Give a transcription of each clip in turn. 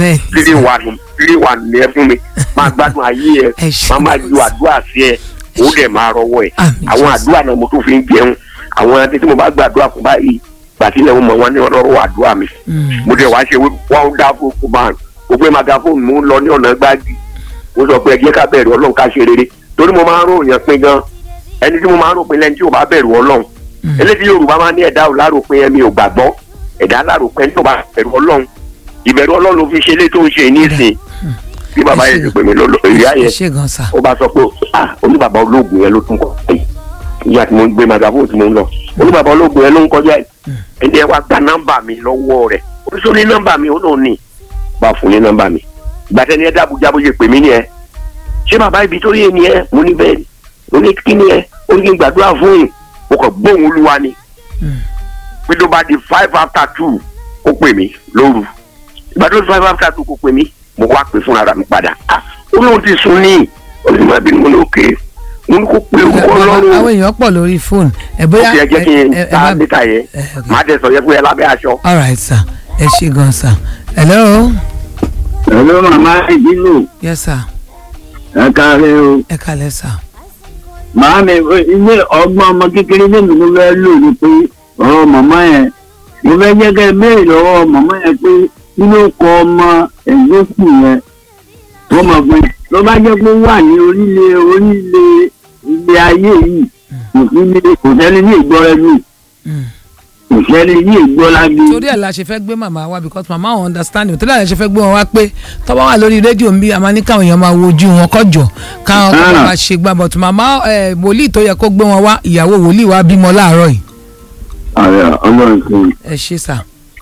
bẹ́ẹ̀ ni three one three one ni ẹ fún mi máa gbádùn ayé ẹ Ẹ ṣé máa máa gan ju sà. àdúrà sí ẹ ó dẹ̀ máa rọwọ́ ẹ Àmín, àwọn Jésù. àdúrà náà mo tún fi ń jẹun àwọn ẹni tí mo bá gbàdúrà fún báyìí gbàtílẹ̀ mo mọ̀ wọn ní ọlọ́rọ̀ àdúrà mi Mm. mo dẹ̀ wá ṣe wọ́n dá fún man mo gbé magafóònù mo ń lọ ní ọ̀nà gbági mo sọ pé ẹ jẹ́ ká bẹ̀rù ọlọ́run ká ṣe rere torí mo máa ń ròyìn pin gan ẹni tí mo máa ń ròpin lẹ́ni tí ò bá bẹ̀rù ọlọ́run Mm. eléyìí yorùbá máa ń ní ẹ̀dá ò láròpin ẹ̀mí ò gbàgbọ́ ẹ̀dá láròpin ẹni tí ò bá bẹ̀rù ọlọ́run ìbẹ̀rù ọlọ́run ló fi ṣe eléyìí tó ń ṣe ní ìsìn bí bàbá Ẹ yẹn ṣé. ti pè mí lọ́lọ́ ìyá ẹ yẹn ṣé gan sà ó bá sọ pé ah oníbàbá olóògùn yẹn ló tún kọ pé ìyá tí mo ń gbé magafóònù tí mo ń lọ oníbàbá olóògùn yẹn ló ń kọjá yìí ẹni ẹ wá gba nọ́mbà mi lọ́wọ́ rẹ̀ oríṣi ní nọ́mbà mi ó lóun ní bá fún ní nọ́mbà mi gbàtẹ́ ni ẹ dábùjá bó ṣe pè mí ni ẹ ṣé bàbá ibi tó yé ni ẹ mo ní bẹ́ẹ̀ ni mo ní kí ni ẹ ó ní kí n gbàdúrà fún yìí mo kàn gbóhùn olúwa ni Mm. pé tó bá di five after two ó pè mí lóru ìgbà tó di five after two kó pè mí mo wá pè fúnra mi padà ah ó lóun ti sùn ní olùmọ̀ bí mo ní òkè mo ní kó pe orúkọ Bàbá, ọlọ́run àwọn èèyàn pọ̀ lórí fóònù ẹ bóyá ó ti ẹ jẹ́ kí n ẹ- ẹ ta bá- níta yẹn ẹ, ok. má dẹ̀ sọ yẹ fún ẹ lábẹ́ aṣọ. all right sir ẹ ṣé gan sir hello Hello màmá ìdílò yes sir ẹ káàárẹ̀ o. ẹ kalẹ̀ sir Màá mi ilé ọgbọ́n ọmọ kékeré lèmi ló fẹ́ lò ní pé ọ̀rọ̀ màmá yẹn. Mo fẹ́ jẹ́ kẹ́ ẹ béèrè lọ́wọ́ màmá yẹn pé kí ló kọ ọmọ ẹ̀gbọ́kù yẹn. Wọ́n mọ̀ pé tó bá jẹ́ pé ó wà ní orílẹ̀ orílẹ̀ ilé ayé yìí kò sí ní kò sẹ́ni ní ìgbọ́rẹ́ mi Mm. kò sẹ́ni ní ìgbọ́lágbé. torí ẹ̀ la ṣe fẹ́ gbé màmá wa because màmá wọn understand me torí ẹ̀ la ṣe fẹ́ gbé wọn wá pé tọ́wọ́ wà lórí rédíò ń bí a máa ní káwọn èèyàn máa wojú wọn kọjọ káwọn kọ́ Ah. máa ṣe gbà but màmá ẹ̀ wòlíì tó yẹ kó gbé wọn wá ìyàwó wòlíì wa bímọ láàárọ̀ yìí Ààrẹ ọlọ́run tó ń ẹ ṣé sir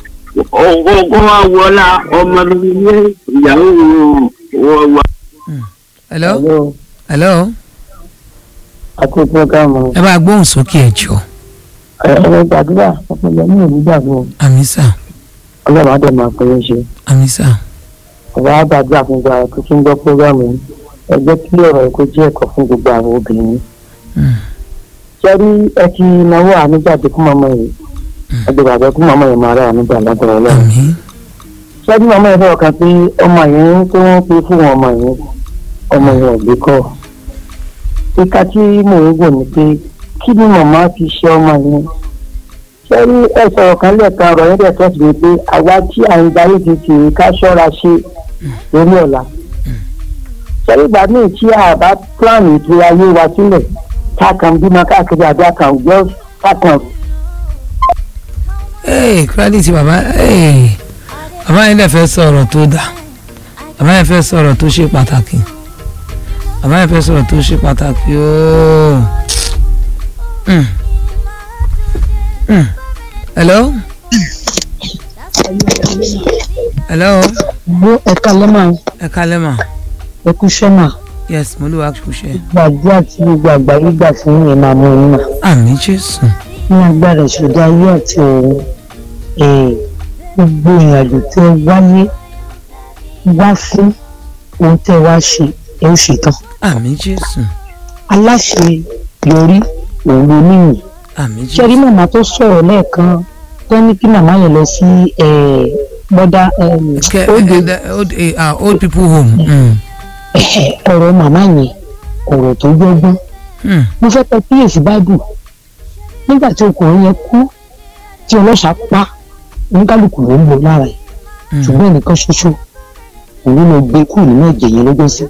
kó wá wọlá ọmọ mi ní ìyàwó wọ wọ. hello hello àti programu ẹ bá gbóhùn sókè ẹ jọ ẹ̀rọ gbàdúrà ọpọlọ ní ìlú gbàgbọ́ àmì sir ọlọ́run àdé máa pẹ́ ṣe àmì sir ọba àgbàdúrà fún gbogbo àwọn tó tún gbọ́ programu yìí ẹ jẹ́ kí ọ̀rọ̀ ẹ̀kọ́ jẹ́ ẹ̀kọ́ fún gbogbo àwọn obìnrin Mm. ṣẹ́rí ẹ ti náwó àníjàde fún mọ́mọ́ yìí ẹgbẹ́ bàbá fún mọ́mọ́ yìí máa rà àníjà lágbára ọlọ́run àmì ṣẹ́rí mọ́mọ́ yìí fọwọ́ kan pé ọmọ yìí tó ń pe fún ọmọ yìí ọmọ yìí ò gbé kọ́ ìka tí mò ń wò ni pé kí ni màmá fi ṣe ọmọ yìí ṣẹ́rí ẹ sọ̀rọ̀ kan lẹ́ẹ̀kan ọ̀rọ̀ yẹn dẹ̀ tọ́sí mi pé àwa tí à ń darí ti tì í ká ṣọ́ra ṣe lórí ọ̀la ṣẹ́rí ìgbà míì tí a bá plan ètò ayé wa sílẹ̀ ká kàn bímọ káàkiri àbí àkàn jẹ́ kákan ee credit bàbá ee bàbá yẹn lè fẹ́ sọ̀rọ̀ tó dáa bàbá yẹn fẹ́ sọ̀rọ̀ tó ṣe pàtàkì bàbá yẹn fẹ́ sọ̀rọ̀ tó ṣe pàtàkì ooo Mm. Mm. hello hello gbó ẹ̀ka lọ́mọ ẹ kálẹ́ mà ẹkú sọ́mà yes mo lè wá kúṣẹ́ gbàdúrà tí gbogbo àgbáyé gbà fún yẹn máa mú un mà àmì jésù ní agbára ìṣòdì ayé àti òun eh, gbogbo ìrìnàjò tẹ wáyé wá fún ohun tẹ wá ṣe ẹ ó ṣetán àmì jésù aláṣẹ yọrí òun ló níyìn àmì ṣẹ́rí jésù màmá tó sọ̀rọ̀ lẹ́ẹ̀kan tó ní kí màmá yẹn lọ sí bọ́dá Ke- òde eh, eh, old eh, ah, old people home Mm. ọ̀rọ̀ màmá yẹn ọ̀rọ̀ tó gbọ́gbọ́n Mm. mo fẹ́ pẹ́ kíyèsí báìbù nígbà tí ọkùnrin yẹn kú tí ọlọ́ṣà pa oníkálukú ló ń bọ̀ lára ẹ̀ Mm. ṣùgbọ́n ẹnìkan ṣoṣo òun ló gbé kúrò nínú ẹ̀jẹ̀ yẹn lọ́jọ́ sí.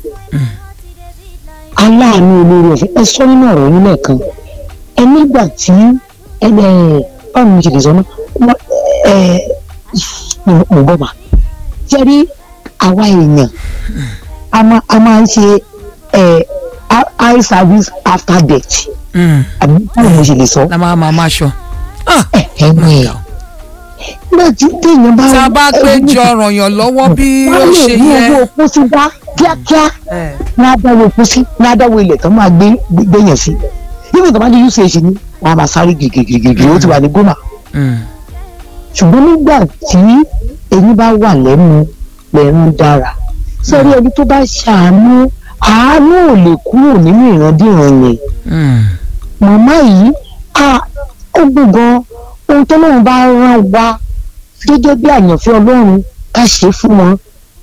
aláàánú olórí ọ̀fẹ́ ẹ sọ nínú ọ̀rọ̀ yín lẹ́ẹ̀kan ẹ nígbà tí ẹ ẹ báwo ni mo ṣe lè sọ náà Wọ́n- ẹ mo gbọ́ mà jẹ́rí àwa èèyàn a máa a máa ń ṣe ẹ eye service after death Mm. àbí báwo ni mo ṣe lè sọ la máa máa máa ṣọ. Ah, ẹ ẹ mọ ẹ nígbà tí téèyàn bá tá a bá péjọ ràn yàn lọ́wọ́ bí ó ṣe ní yẹ. owó pósí wá kíákíá ní adáwó pósí ní adáwó ilẹ̀ tó máa gbé gbéyàn sí nígbà tó bá ní uch ní wọn a máa sáré gègègègè ó ti wà ní gómà Mm. ṣùgbọ́n nígbà tí eyín bá wà lẹ́nu lẹ́rán dára sọ́rí ẹni tó bá ṣàánú àánú ò lè kúrò nínú ìrandíran yẹn Mm. màmá yìí a ó gbọ̀ngàn ohun tó lóun bá rán wa gẹ́gẹ́ bí àyànfẹ́ ọlọ́run ká ṣe fún wọn